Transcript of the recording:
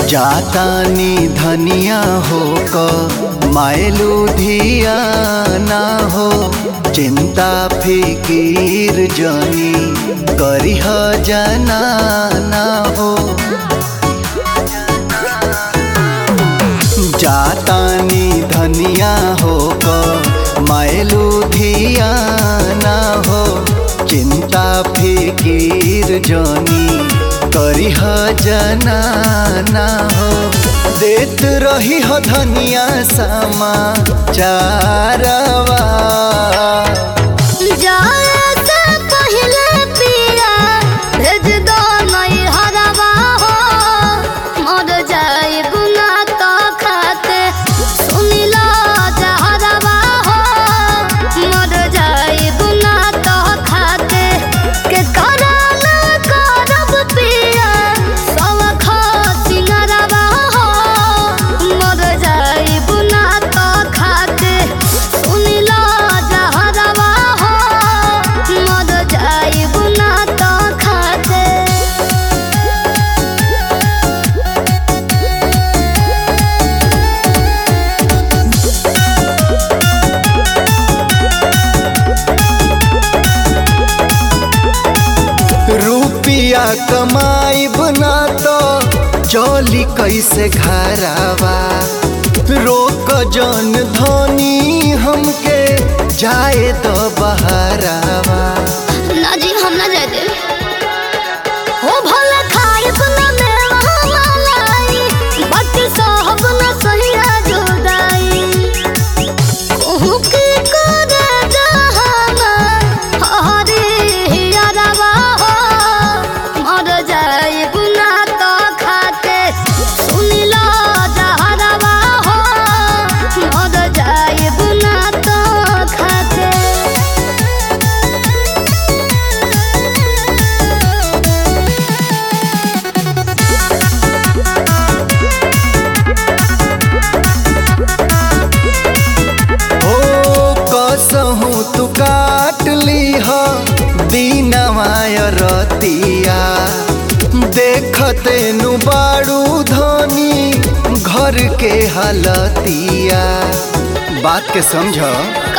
जातानी धनिया हो क मायलू धिया ना हो चिंता फिकीर जनी करिह जना ना हो जातानी धनिया हो क मायलू धिया ना हो चिंता फिकीर जनी करिह जना ना हो देत रही हो धनिया समा चारवा जाए से पहले पिया भेज दो नई हरवा हो मर जाए गुना तो खाते सुनी लो जहरवा हो मर जाए गुना तो खाते के करल करब पिया सब खा सिंगरवा हो मर जाए गुना तो खाते सुनी लो जहरवा हो मर जाए गुना तो खाते रुपिया कमाई बना तो चौली कैसे घरावा रोक जन धनी हमके जाए तो बहरावा ना जी हम ना जाए दे हो भला खाए बना मेवा मलाई बाकी सब ना सहिया जुदाई कहूँ की करे जहाना हरे यारवा हो मर जाए गुना तो खाते सुनी लो जहरवा हो मर जाए गुना तो खाते ओ कसहू तू काट लीह दीनवाय रतिया देखते नु बाड़ू धनी घर के हलतिया बात के समझ